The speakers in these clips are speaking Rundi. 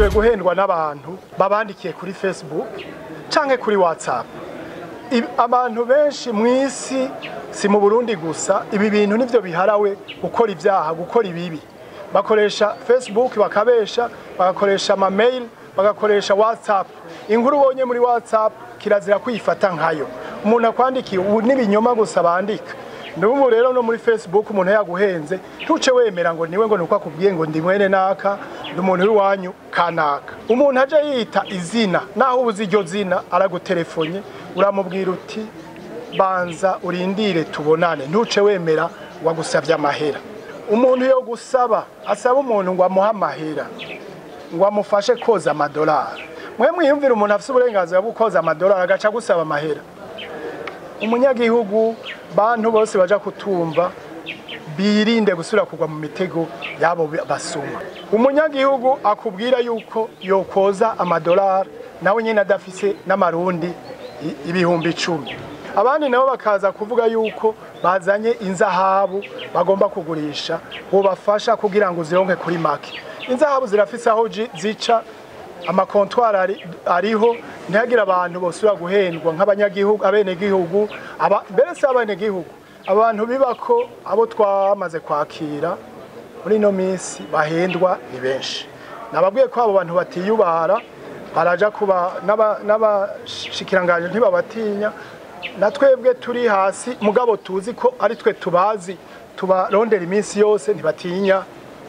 bakunze guhendwa n'abantu babandikiye kuri facebook canke kuri whatsapp Ibi- abantu benshi mu isi si mu burundi gusa ibi bintu nivyo biharawe gukora ibyaha gukora ibibi bakoresha facebook bakabesha bagakoresha amamail bagakoresha whatsapp inkuru ubonye muri whatsapp kirazira kwifata nkayo umuntu akwandikiye ubu n'ibinyoma gusa bandika n'ubu rero no muri facebook umuntu yaguhenze ntuce wemera ngo niwe ngo nuko akubwiye ngo ndi mwene naka ndi umuntu w'iwanyu kanaka umuntu aje yita izina naho ubuze iryo zina araguterefonye uramubwira uti banza urindire tubonane ntuce wemera wagusabye amahera umuntu yo gusaba asaba umuntu ngo amuhe amahera ngo amufashe koza amadolari mwe mwiyumvira umuntu afite uburenganzira bwo koza amadolari agaca gusaba amahera umunyagihugu bantu bose baja kutumva birinde gusubira kugwa mu mitego yabo basuma umunyagihugu akubwira yuko yokoza amadolari nawe nyine adafise n'amarundi i- ibihumbi icumi abandi nabo bakaza kuvuga yuko bazanye inzahabu bagomba kugurisha bobafasha kugira ngo zironke kuri make inzahabu zirafise aho ji- zica amakontwari ari- ariho ntihagire abantu bosubira guhendwa nk'abanyagihugu abenegihugu aba- mbere si abenegihugu abantu biba ko abo twamaze kwakira muri ino minsi bahendwa ni benshi nababwiye ko abo bantu batiyubara baraja kuba n'aba- n'abashikiranganje ntibabatinya na twebwe turi hasi mugabo tuzi ko ari twe tubazi tubarondera iminsi yose ntibatinya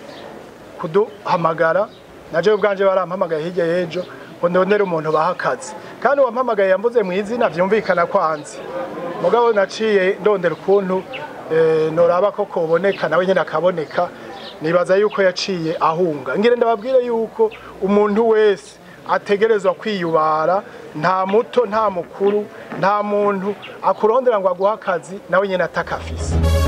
kuduhamagara naje ubwanje barampamagaye hirya y'ejo ngo ndondere umuntu baha akazi kandi uwampamagaye yambuze mu izina vyumvikana kwanzi mugabo naciye ndondera ukuntu eh, noraba ko koboneka nawe nyene akaboneka nibaza yuko yaciye ahunga ngire ndababwire yuko umuntu wese ategerezwa kwiyubara nta muto nta mukuru nta muntu akurondera ngo aguhe akazi nawe nyene atakafise